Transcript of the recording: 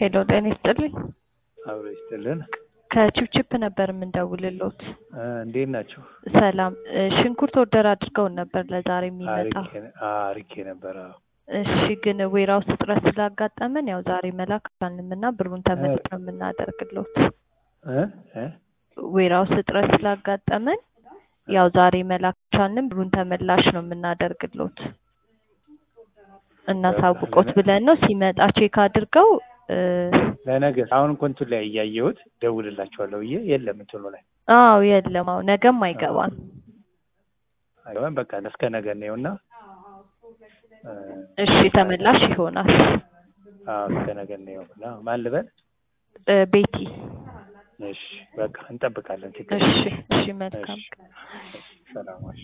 ሄሎ ጤና ይስጥልኝ። አብሮ ይስጥልን። ከቺፕቺፕ ነበር የምንደውልሎት። እ እንዴት ናቸው? ሰላም እ ሽንኩርት ኦርደር አድርገውን ነበር ለዛሬ የሚመጣ። አርኬ ነበር። አዎ። እሺ ግን ዌራውስ እጥረት ስላጋጠመን ያው ዛሬ መላክ አልቻልንም እና ብሩን ተመልሶ ነው የምናደርግሎት። እ እ ዌራውስ እጥረት ስላጋጠመን ያው ዛሬ መላክ አልቻልንም፣ ብሩን ተመላሽ ነው የምናደርግሎት። እናሳውቆት ብለን ነው ሲመጣ ቼክ አድርገው እ ለነገ አሁን እኮ እንትን ላይ እያየሁት ደውልላቸዋለሁ ብዬ የለም እንትኑ ላይ አዎ የለም፣ አዎ ነገም አይገባም። አይሆን በቃ እስከ ነገ ነውና እሺ ተመላሽ ይሆናል። አዎ እስከ ነገ ነውና ማን ልበል? እ ቤቲ እሺ በቃ እንጠብቃለን። ችግር እሺ እሺ መልካም ሰላም ዋልሽ።